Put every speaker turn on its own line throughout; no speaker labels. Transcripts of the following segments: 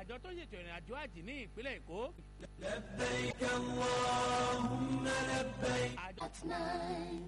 àjọ tó ṣètò ìrìn àjò àjì ní ìpínlẹ̀ èkó.
لبيك اللهم لبيك
àjọ
at nine.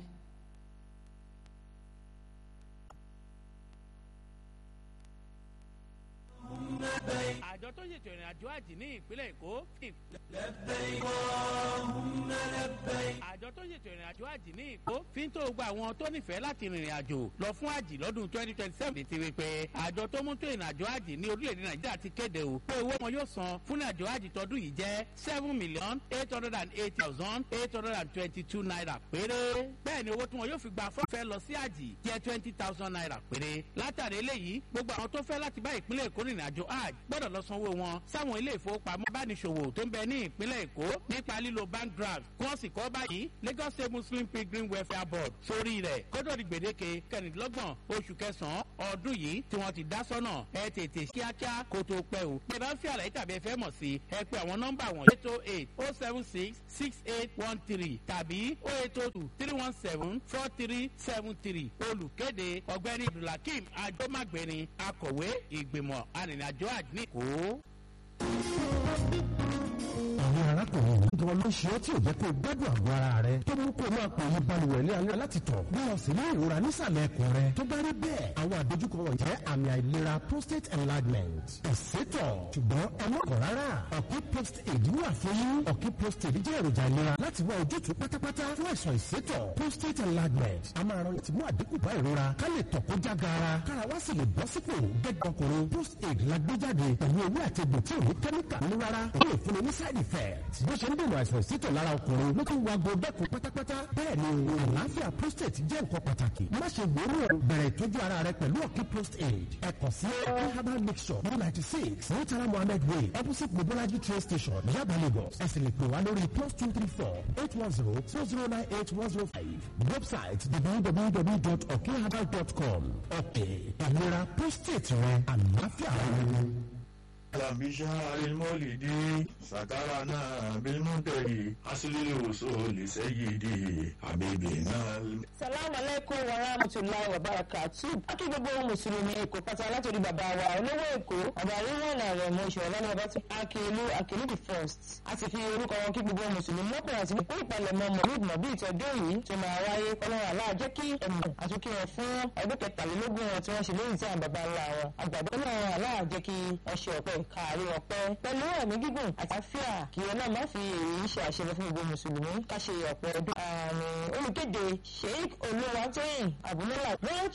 àjọ tó ṣètò ìrìn àjò àjì ní ìpínlẹ̀ èkó.
لبيك اللهم لبيك
àjọ tó ṣètò ìrìn àjò àjì ní ìkó fi ń tó gba àwọn tó nífẹ̀ẹ́ láti rìnrìn àjò lọ fún àjì lọ́dún twenty twenty seven ti rí pé àjọ tó mú tó ìrìn àjò àjì ní orílẹ̀-èdè nàìjíríà ti kéde o pé owó wọn yóò san fún ìrìn àjò àjì tọdún yìí jẹ́ seven million eight hundred and eight thousand eight hundred and twenty two naira péré bẹ́ẹ̀ ni owó tí wọn yóò fi gba fọ́fẹ́ lọ sí àjì jẹ́ twenty thousand naira péré látàrí eléyìí gbogbo àwọn tó fẹ́ láti bá ìpínlẹ̀ èkó rìnrìn àjò àjì gbọ́dọ̀ lọ sanwó wọn sáwọn ilé ìfowópamọ́ bániṣòwò tó ń bẹ ní ìpínlẹ̀ èkó nípa lílo bank draft kí wọ́n sì kọ́ báyìí lagos state muslim pilgrim welfare board sórí rẹ̀ kódò di gbèdéke kẹrìndínlọ́gbọ̀n oṣù kẹsàn-án ọdún yìí tí wọ́n ti dá sọ́nà ẹ tètè kíákíá kó tó pẹ́ o bí ẹ bá ń fi àlàyé tàbí ẹ fẹ́ mọ̀ sí ẹ pé àwọn nọ́mbà wọn eight oh eight oh seven six six eight one three tàbí oh eight oh two three one seven four three seven three olùkéde ọ̀gbẹ́ni abdulhakeem ajomagbeni akọ̀wé ìgbìmọ̀ arìnrìnàjò àdínkù.
àwọn arákùnrin yìí gan ló ṣe é tí ò jẹ́ kó o gbádùn àgọ́ ara rẹ tó mú kó o máa pè é balùwẹ̀ ní alẹ́ láti tọ̀ bí wọ́n sì ní ìrora nísàlẹ̀ ẹ̀kọ́ rẹ tó bá rí bẹ́ẹ̀ àwọn àdójúkọ wọn jẹ́ àmì àìlera prostate enlargement ìsétọ̀ ṣùgbọ́n ẹ má kọ̀ rárá ọ̀kí prostate wà fún yín ọ̀kí prostate jẹ́ èròjà ìlera láti wá ojútùú pátápátá fún àìsàn ìsétọ̀ prostate enlargement a máa ran láti mú àdínkù bá ìrora ká lè tọ̀ kó já gaara kára wá sì lè bọ́ sípò gẹ́gẹ́ ọkùnrin prostate la gbé jáde pẹ̀lú ewé àti egbò tí ò ní kẹ́míkà ní rárá ó lè fúnni ní side effect bó ṣe ń dènà àìsàn ìsétọ̀ lára ọkùnrin ló tún wago dẹ́kun pátápátá bẹ́ẹ̀ ni àlàáfíà prostate jẹ́ nǹkan pàtàkì má ṣe gbòòrò bẹ̀rẹ̀ ìtọ́jú ara rẹ pẹ̀lú ọ̀kí prostate ẹ kàn sí ọ̀kí herbal mixture one ninety six murtala mohammed way opposite mobolaji train station yaba lagos ẹ sì lè pè wá lórí plus two three four eight one zero two zero nine eight one zero five website www.okherbal.com ọ̀kẹ́ ìlera prostate rẹ àlàáfíà rẹ.
بشهر المولد سكرنا بالمنتهي أصل الوصول سيدي حبيبنا
salamu aleykum wa rahmatulahi wa barakatu akí gbogbo mùsùlùmí èkó pátá látòrí bàbá wa olówó èkó ọba ríwọ̀n ààrẹ mọ ìṣòro lọ́nà ọba tí akílú akílú the first a ti fi orúkọ wọn kí gbogbo mùsùlùmí lọ́kùnrin àti ìkó ìpalẹ̀mọ́ mọ̀lúd mọ̀bí ìtọ́jú yìí tó máa wáyé ọlọ́run àlá jẹ́ kí ẹ̀mọ̀ àtúnkí wọn fún ọdún kẹtàlélógún wọn tí wọ́n ṣe lóyún tí àwọn bàbá ńlá wọn àgbàdo ọlọ́run àlá jẹ́ kí ọṣẹ ọ̀pẹ káàrí ọ̀pẹ pẹ̀lú ẹ̀mí gígùn àti àfíà kí ọlọ́run má fi èyí ṣe àṣẹ fún gbogbo mùsùlùmí ká ṣe ọ̀pẹ ọdún àmì olùkéde sheik olúwatóyìn àbúmọ́lá